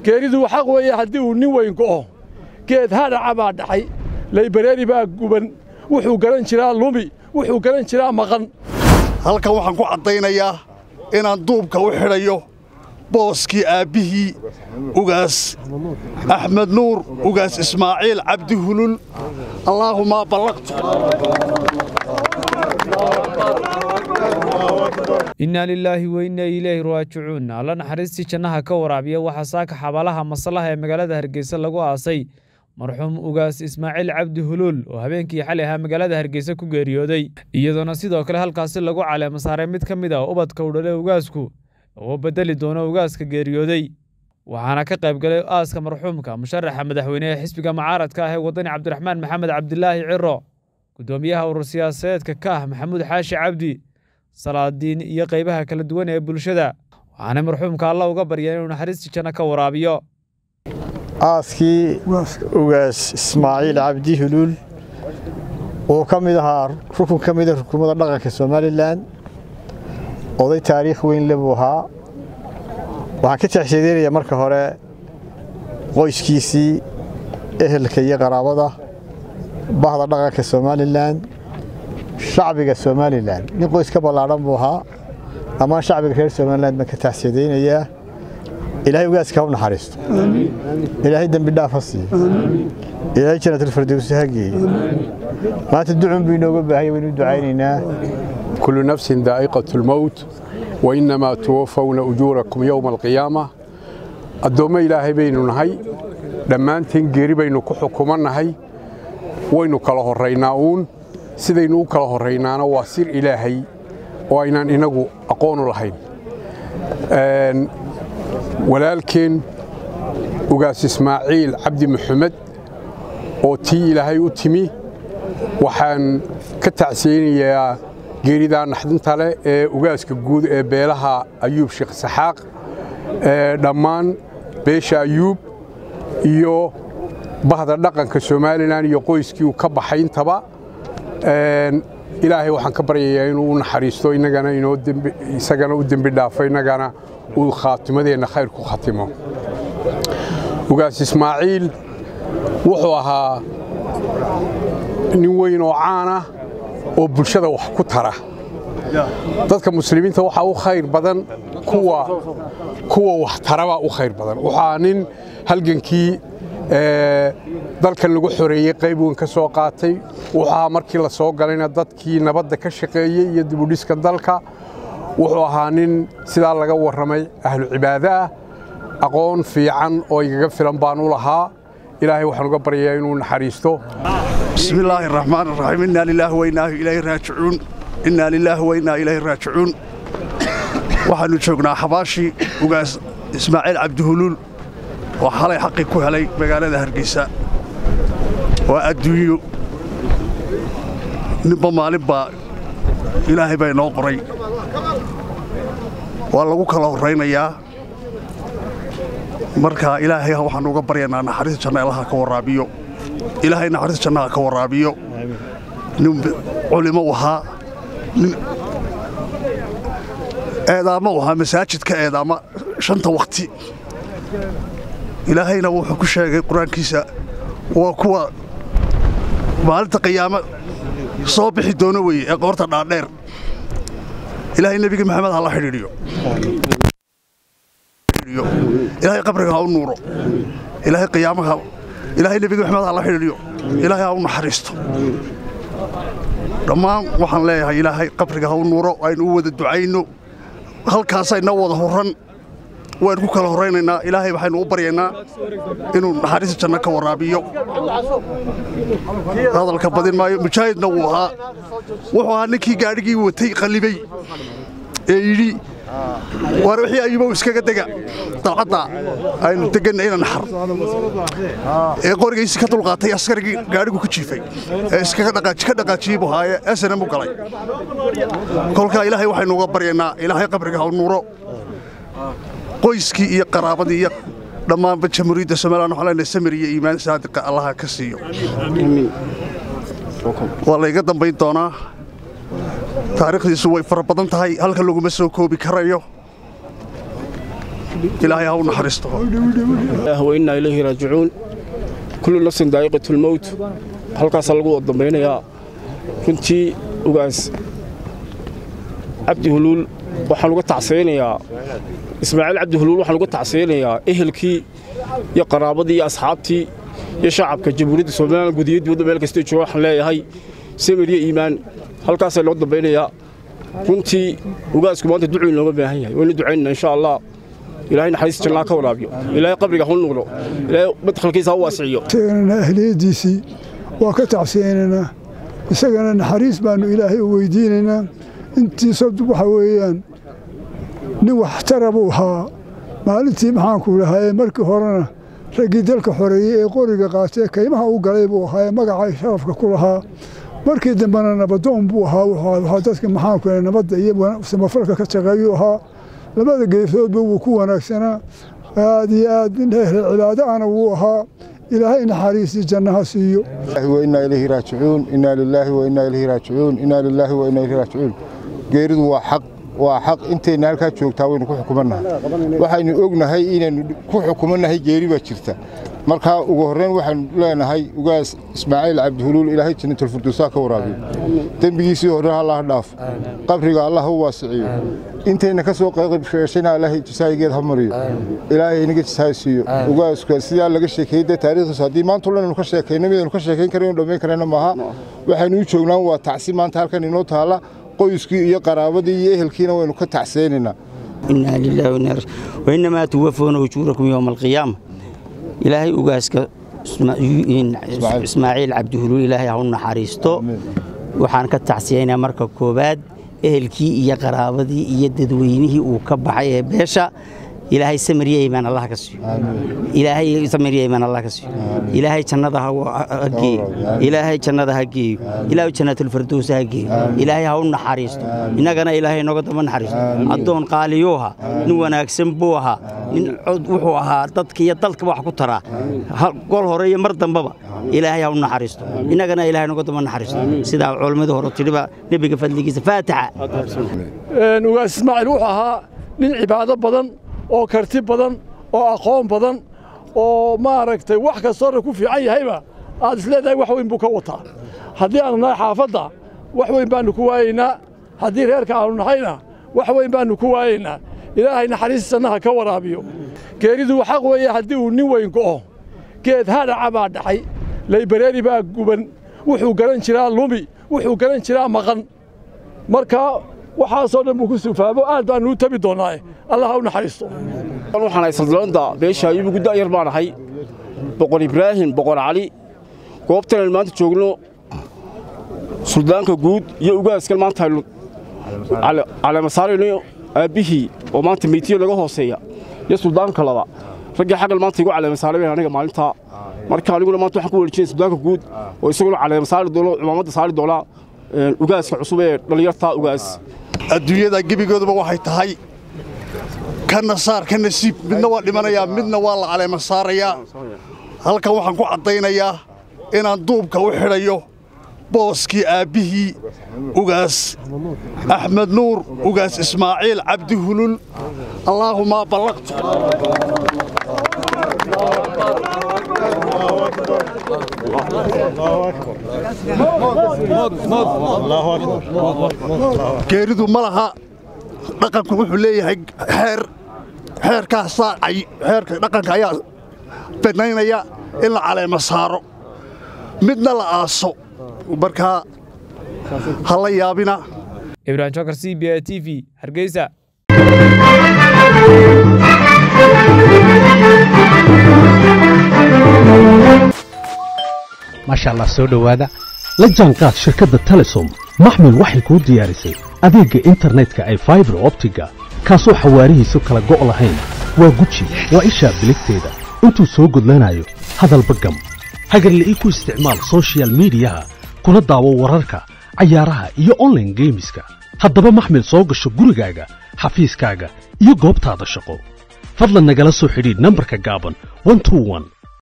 geeridu xaq weeye haddii uu nin weyn go'o geed hadhaca baa dhacay laybareeri baa guban wuxuu garan jiraa lumi wuxuu garan jiraa maqan halkan waxaan ku caddaynayaa inaan duubka u xidhayo booskii aabbihii ugaas axmed nuur ugaas ismaaciil cabdi hulul allaahumaa ballaqtu innaa lilaahi wa innaa ilayhi raajicuun alla naxariistii jannaha ka waraabiya waxaa saaka xabaalaha maslaha ee magaalada hargeysa lagu aasay marxuum ugaas ismaaciil cabdi huluul oo habeenkii xalay ahaa magaalada hargeysa ku geeriyooday iyadoona sidoo kale halkaasi lagu caleema saaray mid ka mid ah ubadka u dhale ugaasku oo beddeli doono ugaaska geeriyooday waxaana ka qayb galay aaska marxuumka musharaxa madaxweyne ee xisbiga mucaaradka ah ee waddani cabdiraxmaan maxamed cabdilaahi ciro guddoomiyaha urur siyaasadeedka ka ah maxamuud xaashi cabdi salaadiin iyo qaybaha kala duwan ee bulshada waxaana marxuumka alla uga baryeen inuu naxariistii janno ka waraabiyo aaskii ugaas ismaaciil cabdi huluul oo ka mid ahaa rukun ka mida rukumada dhaqanka somalilan oday taariikh weyn le buu ahaa waxaan ka taxshiideynaya marka hore qoyskiisii ehelka iyo qaraabada bahda dhaqanka somalilan shacbiga somalilan nin qoys ka ballaadhan buu ahaa dhammaan shacbiga reer somalilan baan ka taxshiideynayaa ilaahay ugaaska ha u naxariisto ilaahay dembi dhaaf ha siiyo ilaahay jannatalfirdowsi ha geeyo maanta ducun buu inooga baahaya waynu ducaynaynaa كل نفس ذائقة الموت وإنما توفون أجوركم يوم القيامة الدوم إلهي بينو نهي لما أنتن قريب بينو كحكما نهي وينو كله الريناؤون سيدينو كله الرينانا واسير إلهي وإنان إنقو أقون لهين ولكن ugaas ismaaciil cabdi maxamed oo tii ilaahay u timi waxaan ka tacsiyeynayaa geeridaa naxdinta leh ee ugaaska guud ee beelaha ayuub sheekh saxaaq dhammaan beesha ayuub iyo bahda dhaqanka somalilan iyo qoyskii uu ka baxay intaba ilaahay waxaan ka baryayaa inuu u naxariisto inagana inoo isagana u dembi dhaafo innagana uu khaatimadeenna khayr ku khatimo ugaas ismaaciil wuxuu ahaa nin weyn oo caana oo bulshada wax ku tara dadka muslimiinta waxaa u khayr badan kuwa wax tarabaa u khayr badan wuxuu ahaa nin halgankii dalkan lagu xoreeyey qayb weyn ka soo qaatay wuxuu ahaa markii la soo galayna dadkii nabadda ka shaqeeyey iyo dibudhiska dalka wuxuu ahaa nin sidaa laga warramay ahlu cibaado ah aqoon fiican oo igaga filan baan u lahaa ilaahay waxaan uga baryayaa inuu naxariisto bismi illaahi araxmaan araxiim innaa lilaahi wa innaa ilayhi raajicuun innaa lilaahi wa innaa ilayhi raajicuun waxaannu joognaa xabaashii ugaas ismaaciil cabdihuluul oo xalay xaqii ku helay magaalada hargeysa waa adduunyo ninba maalin baa ilaahay baa inoo qoray waa lagu kala horraynayaa marka ilaahay waxaannu uga baryaynaa naxariista janna allaha ka waraabiyo ilaahay naxariista jannaha ka waraabiyo nin culimo u ahaa nin eedaamo u ahaa masaajidka eedaama shanta wakhti ilaahayna wuxuu ku sheegay qur-aankiisa waa kuwa maalinta qiyaamo soo bixi doono weye ee qoorta dhaadheer ilaahay nebiga maxamed ha la xidhiidhiyo ilaahay qabriga ha u nuuro ilaahay qiyaamaha ilaahay nebiga maxamed ha la xidhiidhiyo ilaahay ha u naxariisto dhammaan waxaan leeyahay ilaahay qabriga ha u nuuro aynu u wada ducayno halkaasayna wada horran waynu ku kala horraynaynaa ilaahay waxaynu u baryaynaa inuu naxariista janno ka waraabiyo hadalka badin maayo mujaahidna wuu ahaa wuxuu ahaa ninkii gaadhigii watay qallibay ee yidhi waar wixii ayubow iskaga dega dalcadda aynu deganna ina naxar ee qorigiisi ka dulqaatay askarigii gaadhigu ku jiifay ee iskaga dhaqaajiyey buu haaye esanan u galay kolkaa ilaahay waxaynu uga baryaynaa ilaahay qabriga ha u nuuro qoyskii iyo qaraabadii iyo dhammaanba jamhuuriyadda somalilan waxaan leenahay samir iyo iimaan saadiqa allaha ka siiyo waa layga dambayn doonaa taariikhdiisu way fara badan tahay halka laguma soo koobi karayo ilaahay ha u naxariisto wainaa ilayhi raajicuun kullu nafsin daa'iqatu lmowt halkaasaa lagu wada dambaynayaa runtii ugaas cabdi huluul waxaan uga tacsaynayaa ismaaciil cabdi huluul waxaan uga tacsaynayaa ehelkii iyo qaraabadii iyo asxaabtii iyo shacabka jamhuuriyadda somalilan gudiyo dibadda meel kastay jooga waxaan leeyahay samir iyo iimaan halkaasaa loo dambaynayaa runtii ugaasku maanta ducuu inooga baahan yahay waynu ducaynana insha allah ilaahay naxariis jannaa ka waraabiyo ilaahay qabriga hu nuuro ilaahay madkhalkiisa ha u waasiciyo isagana ahliyadiisii waa ka tacsiyaynaynaa isagana naxariis baannu ilaahay u weydiinaynaa intiisa waxa weeyaan nin waxtara buu ahaa maalintii maxaanku lahaayee markii horena raggii dalka xoreeyey ee qoriga qaatee kaymaha u galay buu ahaa ee magacay sharafka ku lahaa markii dambena nabadoon buu ahaa wuxuu dadka maxaanku lahay nabadda iyo samafalka ka shaqeeyuu ahaa labada geesoodba wuu ku wanaagsanaa aad iyo aad nin ehle cibaado ana wuu ahaa ilaahay naxariisii jannaha siiyo وإنا إليه راجعون إنا لله وإنا إليه راجعون إنا لله وإنا إليه راجعون geeridu waa xaq waa xaq intayna halkaa joogtaa waynu ku xukumannahay waxaynu ognahay inaynu ku xukumannahay geeri baa jirta markaa ugu horreyn waxaanu leenahay ugaas ismaaciil cabdihuluul ilaahay jannatulfurdowsaa ka waraabiyo dembigiisii hore allah dhaaf qabriga allah u waasiciyo intayna ka soo qeybshayna ilaahay jasaayigeed ha mariyo ilaahay inaga jasaay siiyo ugaaska sidaa laga sheekeeyey dee taariikhdiisu haddii maanta dhan aynu ka sheekayno midaynu ka sheekayn karayno dhammayn karayna maaha waxaynu u joognaan waa tacsi maanta halkan inoo taalla qoyskii iyo qaraabadii iyo ehelkiina waynu ka tacseynaynaa inaa lillahi wa inaa wainamaa tuwafuuna ujuurakum yowma alqiyaama ilaahay ugaaska ismaaciil cabdihuluul ilaahay ha u naxariisto waxaan ka tacsiyaynaa marka koowaad ehelkii iyo qaraabadii iyo dadweynihii uu ka baxay ee beesha ilaahay samiriya iimaan allah ka siiyo ilaahay samiriya iimaan allah ka siiyo ilaahay jannada ha geeyo ilaahay jannada ha geeyo ilaahay jannatul firdaws ha geeyo ilaahay ha u naxariisto innagana ilaahay nooga daba naxariisto addoon qaaliyuu ahaa nin wanaagsan buu ahaa nin wuxuu ahaa dadka iyo dalka wax ku taraa gol hore iyo mar dambaba ilaahay ha u naxariisto innagana ilaahay nooga daba naxariisto sidaa culimmada hore tidhiba nebiga fadligiisa faatixa ugaas ismaaciil wuxuu ahaa nin cibaado badan oo karti badan oo aqoon badan oo maaragtay wax kastoona ku fiican yahayba aad isleedahay wax weyn buu ka wataa haddii aanu nahay xaafadda wax weyn baannu ku waayaynaa haddii reerka aanu nahayna wax weyn baannu ku waayaynaa ilaahay naxariistiisannaha ka waraabiyo geeridu xaq weeye haddii uu nin weyn go'o geed hadhaca baa dhacay laybareeri baa guban wuxuu garan jiraa lumi wuxuu garan jiraa maqan marka waxaasoo dhan buu ku sufaabo aad baannu u tabi doonnaae allah ha u naxariisto waxaan ahay saldalanda beesha ayubu gudda'yar baan ahay boqor ibraahim boqor cali goobtan aynu maanta joogno suldaanka guud iyo ugaaskan maanta aynu caleemasaarayno aabbihii oo maanta meytiyo laga hooseeya iyo suldaanka laba raggii xaggan maanta igu caleemasaaraben aniga maalintaa marka aniguna maanta waxaan ku wareejinay suldaanka guud oo isaguna caleemasaari doono cumaamadda saari doonaa ugaaska cusub ee dhallinyarta ugaas adduunyada gebigooduba waxay tahay ka nasaar ka nasiib midna waa dhimanayaa midna waa la caleema saarayaa halkan waxaan ku caddaynayaa inaan duubka u xidhayo booskii aabbihii ugaas axmed nuur ugaas ismaaciil cabdi hulul allaahumaa ballaqtu geeridu ma laha dhaqanku wuxuu leeyahay xeer xeerkaasaa xeerka dhaqanka ayaa banaynaya in la caleema saaro midna la aaso markaa ha la yaabina ibrahim jokar c b a t v hargeysa maasha allah soo dhowaada la jaanqaad shirkadda telesom maxmil waxay kuu diyaarisay adeegga internetka ay faibar optiga kaasoo xawaarihiisu kala go' lahayn waa guji waa ishaa biligteeda intuu soo gudlanayo hadalba gam hagarla'ii ku isticmaal soshiyal miidiyaha kuna daawo wararka cayaaraha iyo onlaine geemiska haddaba maxmil soo gasho gurigaaga xafiiskaaga iyo goobtaada shaqo fadlan nagala soo xidhiidh nambarka gaaban